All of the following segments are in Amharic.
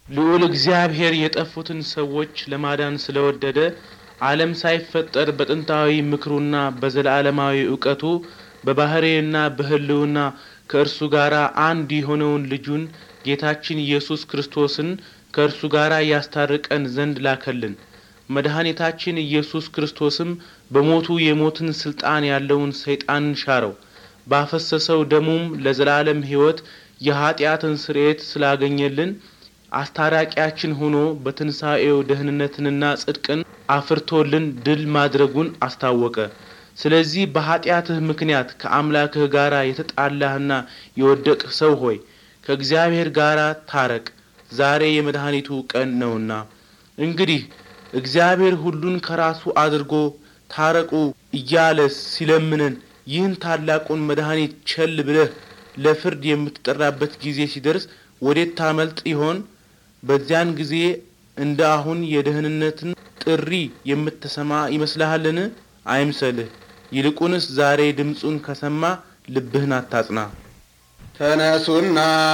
ልዑል እግዚአብሔር የጠፉትን ሰዎች ለማዳን ስለወደደ ዓለም ሳይፈጠር በጥንታዊ ምክሩና በዘላለማዊ እውቀቱ በባህርይና በሕልውና ከእርሱ ጋር አንድ የሆነውን ልጁን ጌታችን ኢየሱስ ክርስቶስን ከእርሱ ጋር ያስታርቀን ዘንድ ላከልን። መድኃኒታችን ኢየሱስ ክርስቶስም በሞቱ የሞትን ስልጣን ያለውን ሰይጣንን ሻረው። ባፈሰሰው ደሙም ለዘላለም ሕይወት የኀጢአትን ስርየት ስላገኘልን አስታራቂያችን ሆኖ በትንሣኤው ደህንነትንና ጽድቅን አፍርቶልን ድል ማድረጉን አስታወቀ። ስለዚህ በኀጢአትህ ምክንያት ከአምላክህ ጋር የተጣላህና የወደቅህ ሰው ሆይ ከእግዚአብሔር ጋር ታረቅ፣ ዛሬ የመድኃኒቱ ቀን ነውና። እንግዲህ እግዚአብሔር ሁሉን ከራሱ አድርጎ ታረቁ እያለ ሲለምነን ይህን ታላቁን መድኃኒት ቸል ብለህ ለፍርድ የምትጠራበት ጊዜ ሲደርስ ወዴት ታመልጥ ይሆን? በዚያን ጊዜ እንደ አሁን የደህንነትን ጥሪ የምትሰማ ይመስልሃልን? አይምሰልህ። ይልቁንስ ዛሬ ድምፁን ከሰማ ልብህን አታጽና። ተነሱና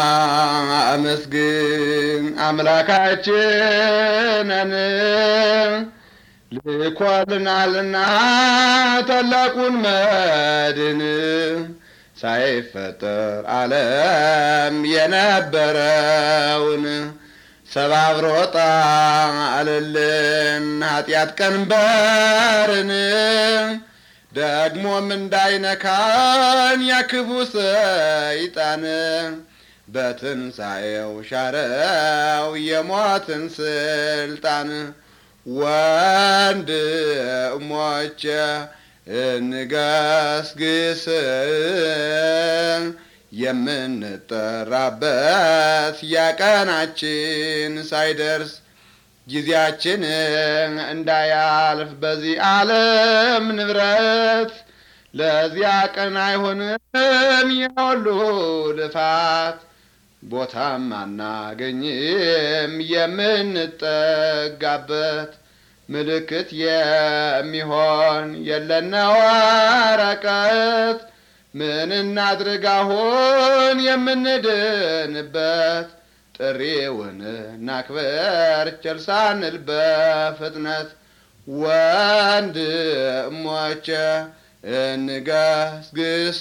አመስግን አምላካችንን ልኮልናልና ታላቁን መድን ሳይፈጠር ዓለም የነበረውን ሰባብሮ ጣለልን ኃጢአት ቀንበርን ደግሞም እንዳይነካን ያክፉ ሰይጣን በትንሣኤው ሻረው የሞትን ስልጣን። ወንድሞቼ እንገስግስ የምንጠራበት ያቀናችን ሳይደርስ ጊዜያችን እንዳያልፍ በዚህ ዓለም ንብረት ለዚያ ቀን አይሆንም የሁሉ ልፋት ቦታም አናገኝም የምንጠጋበት ምልክት የሚሆን የለነ ወረቀት ምን እናድርግ አሁን የምንድንበት ጥሪውን እናክበር ቸል ሳንል በፍጥነት ወንድሞቼ እንገስግስ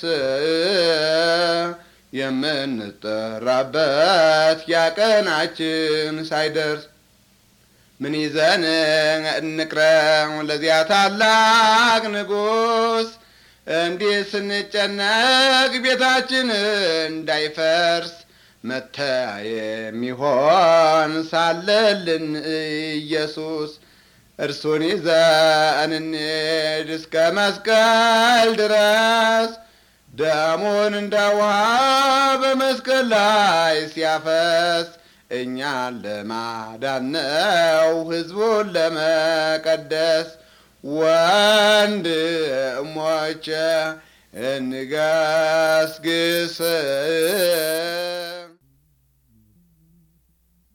የምንጠራበት ያቀናችን ሳይደርስ ምን ይዘን እንቅረም ለዚያ ታላቅ ንጉሥ እንዲህ ስንጨነቅ ቤታችን እንዳይፈርስ መተያ የሚሆን ሳለልን ኢየሱስ እርሱን ይዘን እንሂድ እስከ መስቀል ድረስ ደሙን እንደ ውሃ በመስቀል ላይ ሲያፈስ እኛን ለማዳን ነው ሕዝቡን ለመቀደስ። ወንድሞቼ እንገስግስ